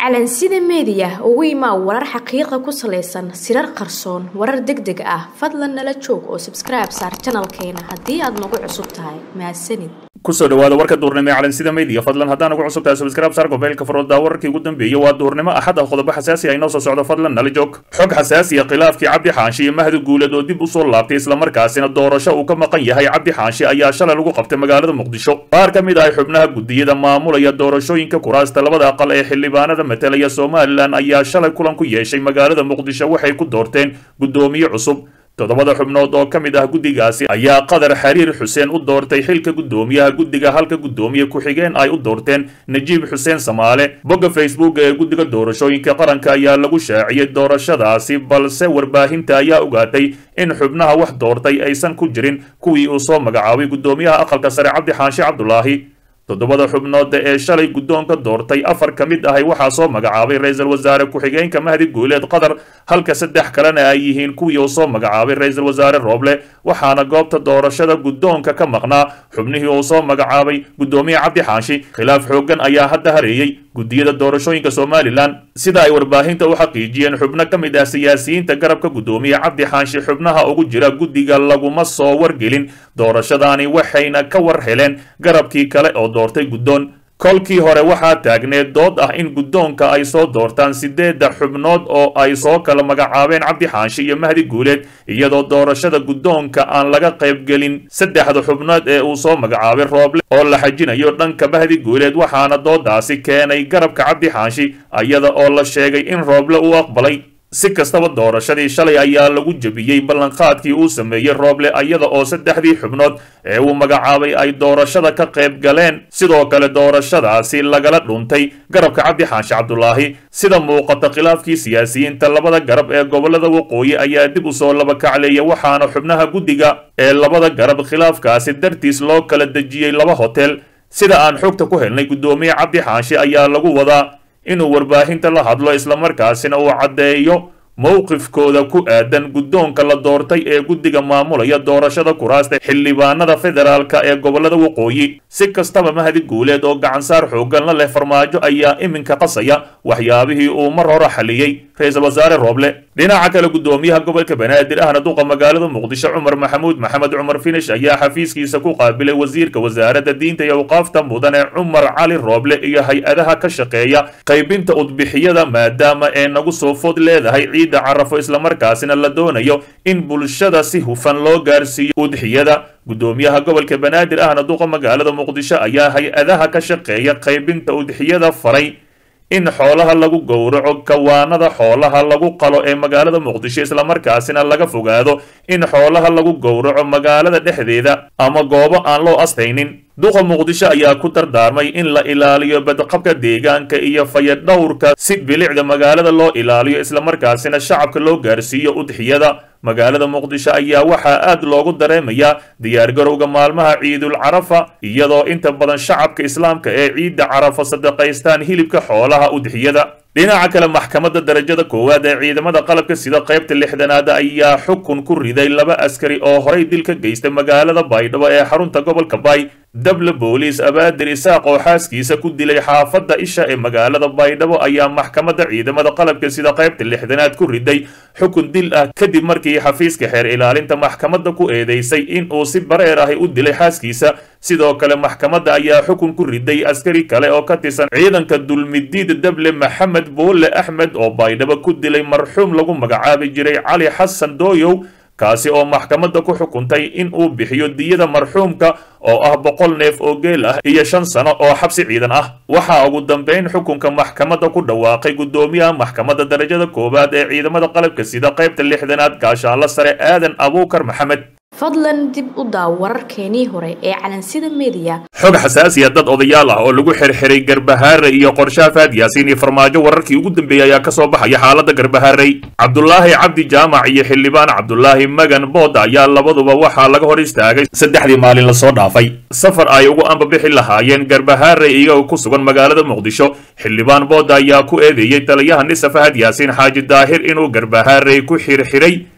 calansida meediya ugu imaa warar xaqiiqa ku salaysan sirar qarsoon warar deg deg ah fadlan nala joog oo sabskribe saar janalkeena haddii aad nagu cusub tahay mahadsanid kusoo dhawaada warka duurnimo ee calansida media fadlan haddaan ugu cusub tahay subscribe saar gobeelka farooda wararkii ugu dambeeyey waa duurnimo axad ah qodobo xasaasi ah inoo soo socdo fadlan nala joog xog xasaasi ah khilaafkii cabdi xaanshi iyo mahdi guuled oo dib usoo laabtay islamarkaasina doorasho uu ka maqan yahay cabdi xaanshi ayaa shalay lagu qabtay magaalada muqdisho qaar ka mid ah xubnaha gudiyada maamulaya doorashooyinka kuraasta labada aqal ee xildhibaanada matalaya somalilan ayaa shalay kulan ku yeeshay magaalada muqdisho waxay ku doorteen guddoomiye cusub toddobada xubnood oo ka mid ah guddigaasi ayaa qadar xariir xuseen u doortay xilka guddoomiyaha guddiga halka guddoomiye ku-xigeen ay u doorteen najiib xuseen samaale bogga facebook ee guddiga doorashooyinka qaranka ayaa lagu shaaciyey doorashadaasi balse warbaahinta ayaa ogaatay in xubnaha wax doortay aysan ku jirin kuwii uu soo magacaabay guddoomiyaha aqalka sare cabdi xaashi cabdulaahi toddobada xubnooda ee shalay guddoonka doortay afar ka mid ahay waxaa soo magacaabay ra-iisul wasaare ku-xigeenka mahdi guuleed qatar halka saddex kalena ay yihiin kuwii uu soo magacaabay ra-iisul wasaare rooble waxaana goobta doorashada guddoonka ka maqnaa xubnihii uu soo magacaabay guddoomiye cabdi xaashi khilaaf xooggan ayaa hadda hareeyey guddiyada doorashooyinka somalilan sida ay warbaahinta u xaqiijiyeen xubno ka mid ah siyaasiyiinta garabka guddoomiye cabdi xaashi xubnaha ugu jira guddiga laguma soo wargelin doorashadaani waxayna ka war heleen garabkii kale oo doortay guddoon kolkii hore waxaa taagneed dood ah in guddoonka ay soo doortaan sideedda xubnood oo ay soo kala magacaabeen cabdi xaashi iyo mahdi guuleed iyadoo doorashada guddoonka aan laga qaybgelin saddexda xubnood ee uu soo magacaabay rooble oo la xajinayo dhanka mahdi guuleed waxaana doodaasi keenay garabka cabdi xaashi iyada oo la sheegay in rooble uu aqbalay si kastaba doorashadii shalay ayaa lagu jebiyey ballanqaadkii uu sameeyey rooble iyada oo saddexdii xubnood ee uu magacaabay ay doorashada ka qayb galeen sidoo kale doorashadaasi lagala dhuntay garabka cabdi xaashi cabdulaahi sida muuqata khilaafkii siyaasiyiinta labada garab ee gobolada waqooyi ayaa dib usoo labakacleeya waxaana xubnaha guddiga ee labada garab khilaafkaasi dartiis loo kala dejiyey laba hotel sida aan xogta ku helnay guddoomiye cabdi xaashi ayaa lagu wadaa inuu warbaahinta la hadlo islamarkaasina uu caddeeyo mowqifkooda ku aadan guddoonka la doortay ee guddiga maamulaya doorashada kuraasta xildhibaanada federaalka ee gobolada waqooyi si kastaba mahdi guuleed oo gacansaar xooggan la leh farmaajo ayaa iminka qasaya waxyaabihii uu mar hore xaliyey ra-iisul wasaare rooble dhinaca kale guddoomiyaha gobolka banaadir ahna duqa magaalada muqdisho cumar maxamuud maxamed cumar finish ayaa xafiiskiisa ku qaabilay wasiirka wasaaradda diinta iyo awqaafta mudane cumar cali rooble iyo hay-adaha ka shaqeeya qaybinta udbixiyada maadaama ee nagu soo food leedahay ciidda carafo islamarkaasina la doonayo in bulshada si hufan loo gaarsiiyo udxiyada guddoomiyaha gobolka banaadir ahna duqa magaalada muqdisho ayaa hay-adaha ka shaqeeya qaybinta udxiyada faray in xoolaha lagu gowraco kawaanada xoolaha lagu qalo ee magaalada muqdisho islamarkaasina laga fogaado in xoolaha lagu gowraco magaalada dhexdeeda ama goobo aan loo astaynin duqa muqdisho ayaa ku dardaarmay in la ilaaliyo badqabka deegaanka iyo fayadhowrka si bilicda magaalada loo ilaaliyo islamarkaasina shacabka loo gaarsiiyo udxiyada magaalada muqdisho ayaa waxaa aad loogu dareemayaa diyaargarowga maalmaha ciidul carafa iyadoo inta badan shacabka islaamka ee ciidda carafa sadaqaystaan hilibka xoolaha udxiyada dhinaca kale maxkamadda darajada koowaad ee ciidamada qalabka sida qaybta lixdanaad ayaa xukun ku riday laba askari oo horay dil ka geystay magaalada baydhabo ee xarunta gobolka bay dable booliis abaadir isaaq oo xaaskiisa ku dilay xaafadda isha ee magaalada baydhabo ayaa maxkamadda ciidamada qalabka sida qaybta lixdanaad ku riday xukun dil ah kadib markii xafiiska xeer ilaalinta maxkamadda ku eedeysay in uu si bareer ahi u dilay xaaskiisa sidoo kale maxkamadda ayaa xukun ku riday askari kale oo ka tirsan ciidanka dulmidiid dable maxamed boole axmed oo baydhabo ku dilay marxuum lagu magacaabi jiray cali xasan dooyow kaasi oo maxkamadda ku xukuntay in uu bixiyo diyada marxuumka oo ah boqol neef oo geel ah iyo shan sano oo xabsi ciidan ah waxaa ugu dambeyn xukunka maxkamadda ku dhawaaqay guddoomiyaha maxkamadda darajada koowaad ee ciidamada qalabka sida qaybta lixdanaad gaashaanla sare aadan abuukar maxamed fadlan dib u daaw wararkeenii hore ee calansida meediya xog xasaasiya dad odayaal ah oo lagu xirxiray garbahaare iyo qorshaha faad yaasiin iyo farmaajo wararkii ugu dambeeyey ayaa kasoo baxaya xaaladda garbahaarey cabdulaahi cabdi jaamac iyo xildhibaan cabdulaahi magan bood ayaa labaduba waxaa laga hor istaagay saddexdii maalin lasoo dhaafay safar ay ugu ambabixi lahaayeen garbahaare iyagoo ku sugan magaalada muqdisho xildhibaan bood ayaa ku eedeeyey taliyaha nisa fahad yaasiin xaaji daahir inuu garbahaarey ku xirxiray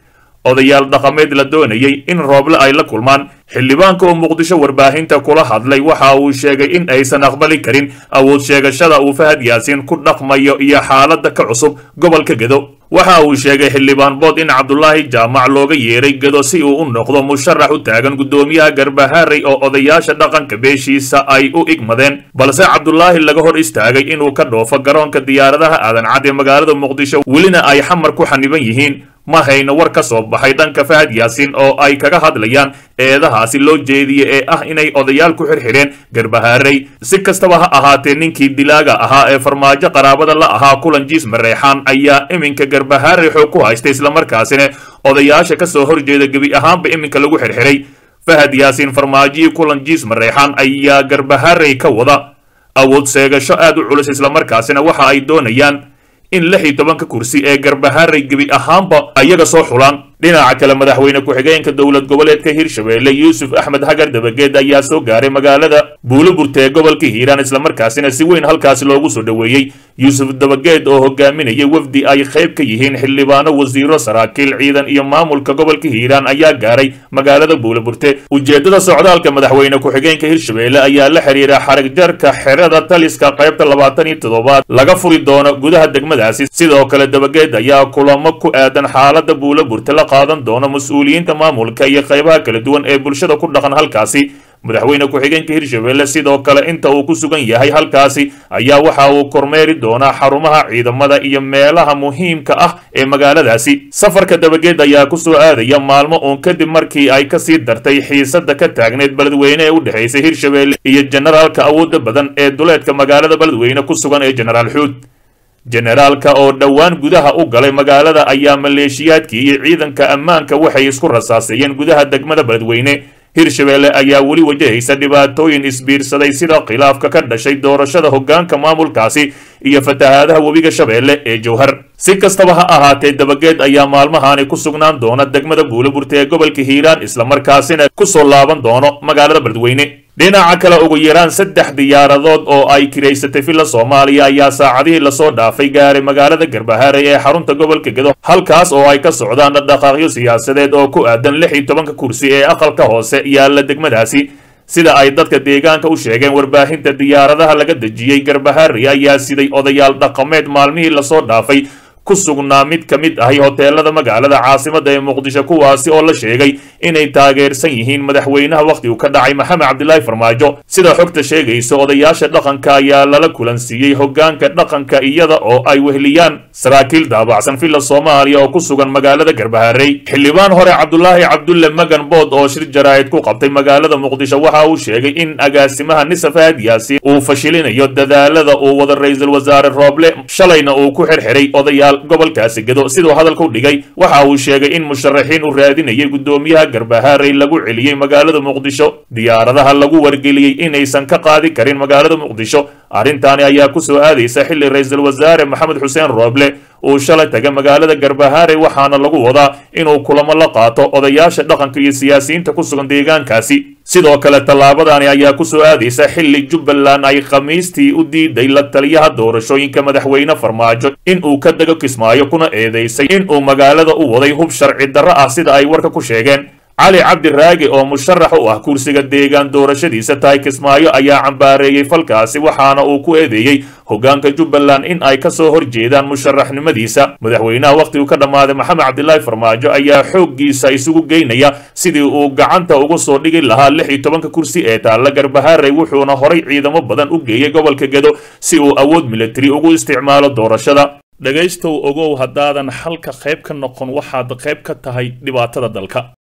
odayaal dhaqameed la doonayay in rooble ay la kulmaan xildhibaanka oo muqdisho warbaahinta kula hadlay waxa uu sheegay in aysan aqbali karin awood sheegashada uu fahad yaasiin ku dhaqmayo iyo xaaladda ka cusub gobolka gedo waxa uu sheegay xildhibaan bood in cabdulaahi jaamac looga yeeray gedo si uu u noqdo musharax u taagan guddoomiyaha garbaharey oo odayaasha dhaqanka beeshiisa ay u igmadeen balse cabdulaahi laga hor istaagay inuu ka dhoofo garoonka diyaaradaha aadan cad ee magaalada muqdisho welina ay xamar ku xaniban yihiin ma hayno war ka soo baxay dhanka fahad yaasiin oo ay kaga hadlayaan eedahaasi loo jeediye ee ah inay odayaal ku xirxireen garbahaarey si kastaba ha ahaatee ninkii dilaaga ahaa ee farmaajo qaraabada la ahaa kulan jiis mareexaan ayaa iminka garbahaarey xoog ku haystay islamarkaasina odayaasha ka soo horjeeda gebi ahaanba iminka lagu xirxiray fahad yaasiin farmaajihii kulan jiis mareexaan ayaa garbahaarey ka wada awood seegasho aad u culus islamarkaasina waxa ay doonayaan in lix iyo tobanka kursi ee garbahaarey gebi ahaanba ayaga soo xulaan dhinaca kale madaxweyne ku-xigeenka dowlad goboleedka hirshabeelle yuusuf axmed hagar dabageed ayaa soo gaaray magaalada buuliburta ee gobolka hiiraan islamarkaasina si weyn halkaasi loogu soo dhoweeyey yuusuf dabageed oo hogaaminayay wafdi ay qayb ka yihiin xildhibaano wasiiro saraakiil ciidan iyo maamulka gobolka hiiraan ayaa gaaray magaalada buuliburte ujeeddada socdaalka madaxweyne ku-xigeenka hirshabeelle ayaa la xiriira xarag jarka xerada taliska qaybta labaatan iyo toddobaad laga furi doono gudaha degmadaasi sidoo kale dabageed ayaa kulamo ku aadan xaalada buuliburte la qaadan doono mas-uuliyiinta maamulka iyo qaybaha kala duwan ee bulshada ku dhaqan halkaasi madaxweyne ku-xigeenka hirshabeelle sidoo kale inta uu ku sugan yahay halkaasi ayaa waxa uu kormeeri doonaa xarumaha ciidamada iyo meelaha muhiimka ah ee magaaladaasi safarka dabageed ayaa ku soo aadaya maalmo uun kadib markii ay kasii dartay xiisada ka taagneed beledweyne ee u dhexaysay hirshabeelle iyo generaalka awoodda badan ee duleedka magaalada beledweyne ku sugan ee genaraal xuud generaalka oo dhowaan gudaha u galay magaalada ayaa maleeshiyaadkii iyo ciidanka ammaanka waxay isku rasaaseeyeen gudaha degmada beledweyne hirshabeelle ayaa weli wajahaysa dhibaatooyin isbiirsaday sida khilaafka ka dhashay doorashada hoggaanka maamulkaasi iyo fatahaadaha webiga shabeelle ee jowhar si kastaba ha ahaatee dabageed ayaa maalmahaani ku sugnaan doona degmada buuliburta ee gobolka hiiraan islamarkaasina ku soo laaban doono magaalada beledweyne dhinaca kale ugu yaraan saddex diyaaradood oo ay kiraysatay villa soomaaliya ayaa saacadihii lasoo dhaafay gaaray magaalada garbahaarey ee xarunta gobolka gedo halkaas oo ay ka socdaan dhaqdhaqaaqyo siyaasadeed oo ku aadan lix iyo tobanka kursi ee aqalka hoose yaalla degmadaasi sida ay dadka deegaanka u sheegeen warbaahinta diyaaradaha laga dejiyey garbahaarey ayaa siday odayaal dhaqameed maalmihii lasoo dhaafay ku sugnaa mid ka mid ahi hoteelada magaalada caasimada ee muqdisho kuwaasi oo la sheegay inay taageersan yihiin madaxweynaha wakhtigu ka dhacay maxamed cabdilaahi farmaajo sida xogta sheegaysa odayaasha dhaqanka ayaa lala kulansiiyey hoggaanka dhaqanka iyada oo ay wehliyaan saraakiil daabacsan villa soomaaliya oo ku sugan magaalada garbaharey xildhibaan hore cabdulaahi cabdulle magan bood oo shir jaraa'id ku qabtay magaalada muqdisho waxa uu sheegay in agaasimaha nisaf aad yaasiin uu fashilinayo dadaalada uu wada ra-iisul wasaare rooble shalayna uu ku xirxiray odayaal gobolkaasi gedo siduu hadalka u dhigay waxa uu sheegay in musharaxiin uu raadinayay guddoomiyaha garbahaarey lagu celiyey magaalada muqdisho diyaaradaha lagu wargeliyey inaysan ka qaadi karin magaalada muqdisho arrintaani ayaa ku soo aadaysa xilli ra-iisul wasaare maxamed xuseen rooble uu shalay tagay magaalada garbahaarey waxaana lagu wadaa inuu kulamo la qaato odayaasha dhaqanka iyo siyaasiyiinta ku sugan deegaankaasi sidoo kale tallaabadani ayaa ku soo aadaysa xilli jubbaland ay khamiistii u diiday la taliyaha doorashooyinka madaxweyne farmaajo in uu ka dego kismaayo kuna eedeysay in uu magaalada u waday hub sharci darro ah sida ay warka ku sheegeen cali cabdi raagi oo musharax u ah kursiga deegaan doorashadiisa tahay kismaayo ayaa cambaareeyey falkaasi waxaana uu ku eedeeyey hoggaanka jubbaland in ay ka soo horjeedaan musharaxnimadiisa madaxweynaha wakhtigu ka dhammaaday maxamed cabdilaahi farmaajo ayaa xooggiisa isugu geynaya sidii uu gacanta ugu soo dhigi lahaa lix iyo tobanka kursi ee taalla garbahaarey wuxuuna horay ciidamo badan u geeyey gobolka gedo si uu awood militari ugu isticmaalo doorashada dhegaystow ogow haddaadan xalka qayb ka noqon waxaad qayb ka tahay dhibaatada dalka